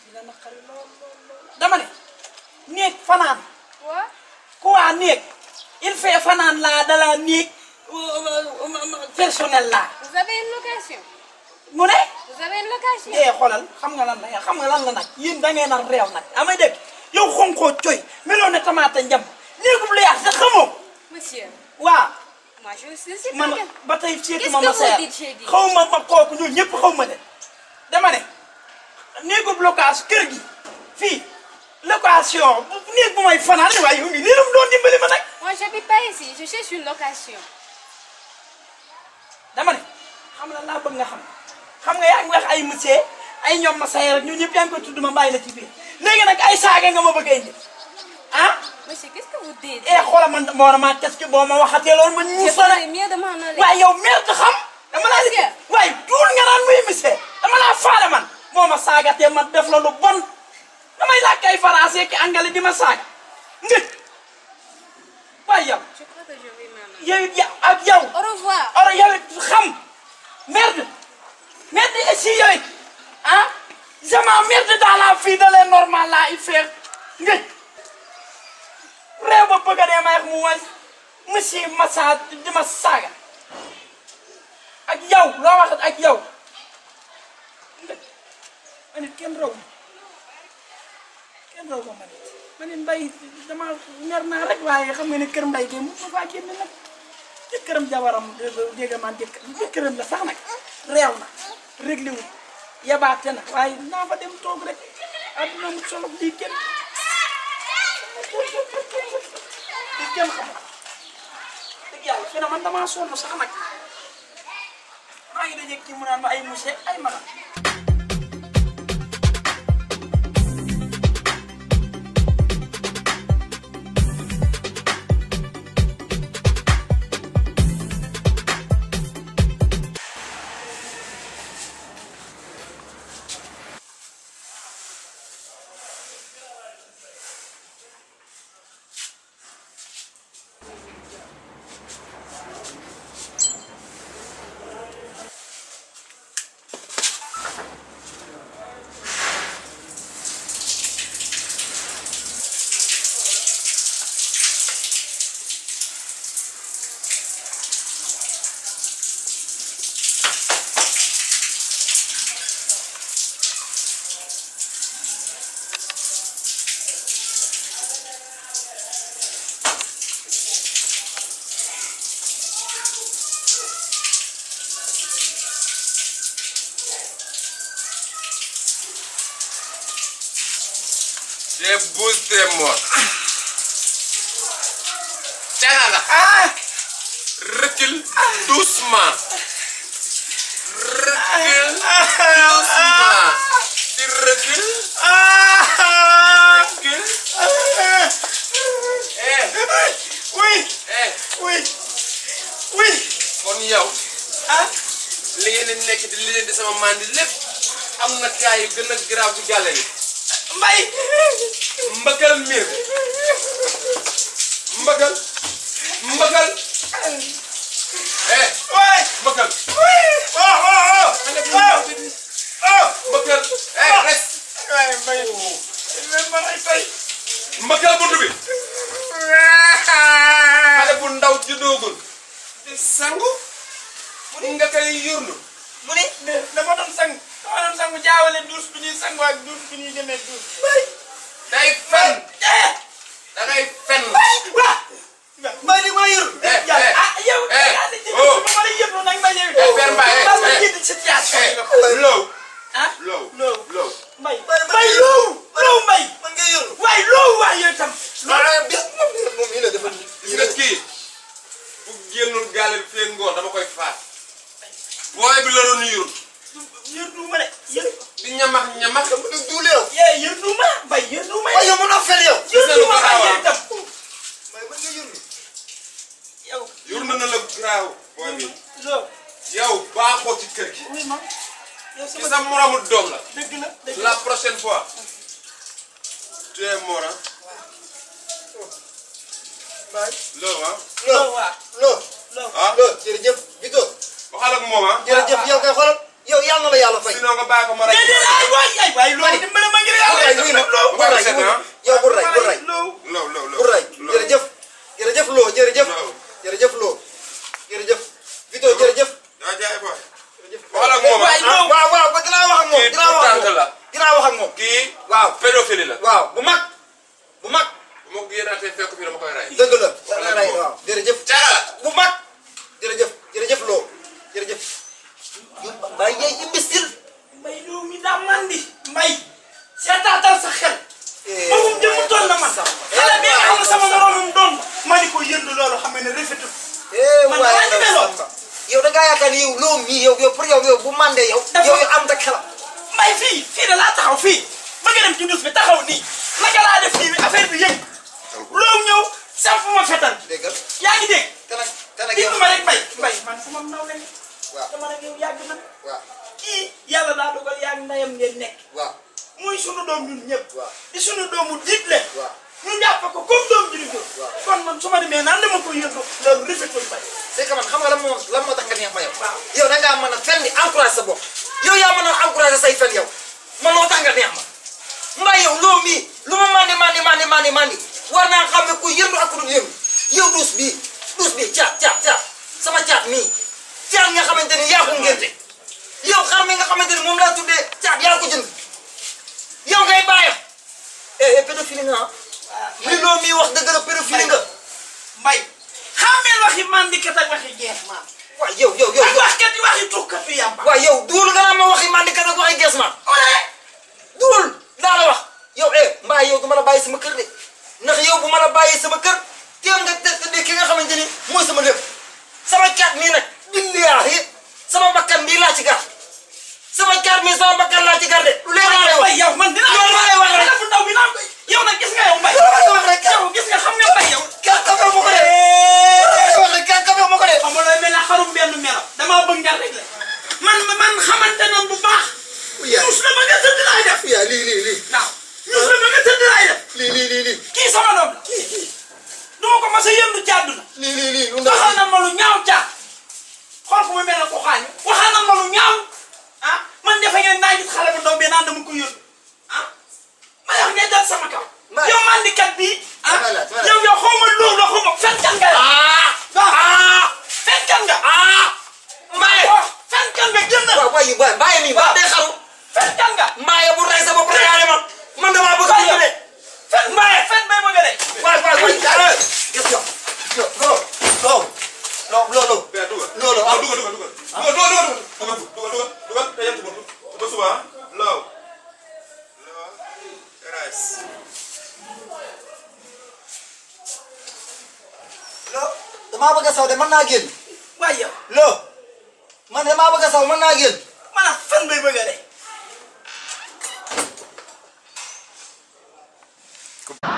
dina naqari lool lool lool dama ne néeg fanaan Quoi ku waa néeg il fait fanaan laa dala néeg personnel laa Vous avez une location mu ne Vous avez une location eh xoolal xam nga lan la xam nga lan la nag yéen da ngeen a réew nag amay dégg yow xonkoo coy meloo ne tamaate njam néegub lu yaas sax xamoo Monsieur, waaw moi je ne sais man pas. quel- ba tey seetu Qu'est-ce ma que ma vous seer dites, j'ai dit xaw ma ma kooku ñun ñëpp xaw ma de dama ne néegub location kër gi fii location néeg bu may fanaan waaye yow ngi nii la mu doon dimbali ma nag Moi j'habite pas ici, je cherche une location. dama ne xam la laa bëgg nga xam xam nga yaa ngi wax ay monsieur ay ñoom ma sayer ak ñun ñëpp yaa ngi koy tudd ma bàyyi la ci biir léegi nag ay saaga nga ma bëgg a indi ah Monsieur, qu'est-ce que vous dites eh xoolal man moo na maa qu'est-ce que boo ma waxatee loolu ma Je ñu ferais sone mieux de m'en aller. waaye yow merde xam dama laa Monsieur. waaye duul nga naan muy monsieur dama laa faale man moo ma saagatee man def la lu bon damay làkk ay français ki anglais di ma saaga ngëj waaye yow Je crois que je vais m'en aller. yow it ya- ak yow Au revoir. oro yow it xam merde merde ici yow it ah je m'emmerde dans la vie de les normal là il fait ngëj réew ba bëgg a dee may wax mu was monsieur Massa di ma saaga ak yow loo wax ak yow ngëj ma nit kenn raw ma kenn raw ma ma nit ma nit mbay dama mer naa rek waaye xam nga ne kër mbay de mu ma faa génn nag jëkkëram jabaram dégg man jëkkër jëkkëram la sax nag réew na réglé wu yabaate na waaye naa fa dem toog rek adduna mu solo lii kenn lii kenn xam dëgg yàlla fi na man damaa sonn sax nag maa ngi dajeeg kii mu naan ma ay monsieur ay magam J'ai boosté moi. Tega nga. ah Recule doucement. Recule doucement. Tu recules. Recule. Eh, oui eh, oui oui kon yow ah li ngeen di nekk di li leen di sama mandi lépp am na kaa yu gën a garaaw ci gàlle bi. mbay mbëkkal miir mbëkkal mbëkkal eh waay mbëkkal oh oh oh xale bu ndaw bi oh mbëkkal eh res waay mbay même ma lay fay mbëkkal bunt bi xale bu ndaw juddoogul di sangu mu nga koy yurnu mu ni dama doon sang dama doon sangu jaawale douche bi ñuy sangu ak douche bi ñuy demee douche mbay day fen eh da ngay fen waa mbay li ma yor Eh, yàlla eh, ah yow eh, yaa di ci oh. ma lay yëpp nag ma ñëw Eh, Père Mbaye, maa ngi eh, jënd situation eh yi low ah low low low mbay mbay low low mbay man ngay yor waay low waay yow tam ah bis moom moom yi la dafa gis nga kii bu génnul gaale bi fee ngoon dama koy faat booy bi la doon yur yër duuma de yër di ñamax ñamax dama doon duule yow yee yër duuma mbay yër duuma waaye yow mën naa fel yow yër Gis nga lu duuma waay garaaw yow tam waaye man nga yor ni yow yur na na la garaaw booy bi low yow baaxoo ci kër gi oui ma yow ci sama sa moromu doom la dëgg la dëgg la prochaine fois tu es mort hein baay loolu ah low loo waa loo low ah loo jërëjëf Vito waxal ak moom ah jërëjëf yow kay xoolal yow yàlla na la yàlla fay sinon nga bàyyi ko ma rek déedéet ay waay ay waay loolu dimbale ma ngir la dinaa wax ak moom kii waaw pédophilie la waaw bu mag bu mag bu ma génnaatee fekk fii dama koy rey dëgg la war nga rey waaw jërëjëf caga la bu mag jërëjëf jërëjëf loo jërëjëf yu mbay yey imbécile mbay réew mi daa mandi mbay seetaatal sa xel Eh, moom jëmu toll na man xale bi nga xam ne sama moromum doon ma ni ko yënd loolu xam ne rafetul eh Man waaye damaa ñeme lool. Samba yow da ngaa yaakaar ni yow loo mii yow yow pour yow yow bu mandee yow Dafa- yow yow am da xelam mbay fii fii da laa taxaw fii ba nga dem ci dus bi taxaw nii naka laa def nii affaire bi yëg loo ñëw samp ma fetal déggal yaa ngi dégg te nag te nag yow dégg ma rek mbay mbay man sama naw lañ waaw dama nag yow yàgg na waaw kii yàlla daa dogal yaa ngi ndeyam ngeen nekk waaw muy sunu doom ñun ñëpp waaw di sunu doomu diitle waaw ñu jàpp ko comme doom ji ñu Waaw. kon man su ma demee naan dama ko yëngu loolu rafetul mbay c'est que man xam nga lan moo lan moo tax nga neex ma yow Waaw. yow da ngaa mën a fen di encouragé sa bopp yow yaa mën a encouragé say fen yow man moo tax nga neex ma mbay yow loo mii lu ma mandi mandi mandi mandi mandi war naa xam ne ku yëndu ak ku dul yëndu yow duus bii duus bii caat caat caat sama caat mii caat nga xamante ni yaa ko ngénte yow xar mi nga xamante ni moom laa tuddee caat yaa ko jënd yow ngay bàyyam eh eh pédophile nga ah li loo mii wax dëgg la pédophile nga mbay xàmmeel waxi mandikat ak waxi jeex maan waaw yow yow yow ak waxkat yi waxi tukkatu yàmba waaw yow duul nga naan ma waxi mandikat ak waxi gees ma ole duul daa la wax yow eh mbaa yow du ma la bàyyi sama kër de ndax yow bu ma la bàyyi sama kër teew nga te te ki nga xamante ni mooy sama lépp sama caat mii nag billaahi sama bakkan bii laa ci gar sama caat mii sama bakkan laa ci gar de lu leer laa lay wax mbay yow man dinaa Loolu laa lay wax rek. xale bu ndaw bi naan ko yow nag gis nga yow mbay Loolu laa lay wax rek. yow gis nga xam nga mbay yow kaa kafe ma ko de wax rek kaa kafe ma ko de xam nga looy mel ne xarum benn melo damaa bëgg nga rek la man man xamante nan bu baax yaa ñus la ma nga tëdd laay def yaa lii lii lii waaw ñus la ma nga tëdd laay def lii lii lii lii kii sama doom la duma ko mas a yëndu ci àdduna lii lii lii lu ndaw waxal na ma lu ñaaw caat xool ko mu mel ne ko xaañu waxal na ma lu ñaaw ah man defe ngeen naa gis xale bu ndaw bi naan dama ko yónni ah ma wax ngay dal sama kaw Mbay. yow mandikat bi ah Dama la, dama la. yow yow xaw ma loolu la xaw ma fenkan nga yow ah ah fenkan nga ah Mbaye oh fenkan nga génn waaw waaye waaye Mbaye mii ba day xaru fenkan nga Mbaye bu rey sa bopp reyaale ma man damaa bëgg a dund de fen Mbaye fen bay ma nga de waay waay waay jaaree gis nga yow loolu loolu loolu loolu Père dugal. loolu ah ah dugal dugal dugal. dugal dugal dugal dugal dugal dugal dugal te yem ci buntu. ba suba ah. Law. Law. Rice. loo damaa bëgg a saw de mën naa génn waaye yow loo man damaa bëgg a saw mën naa génn man a fen bay bëgg a de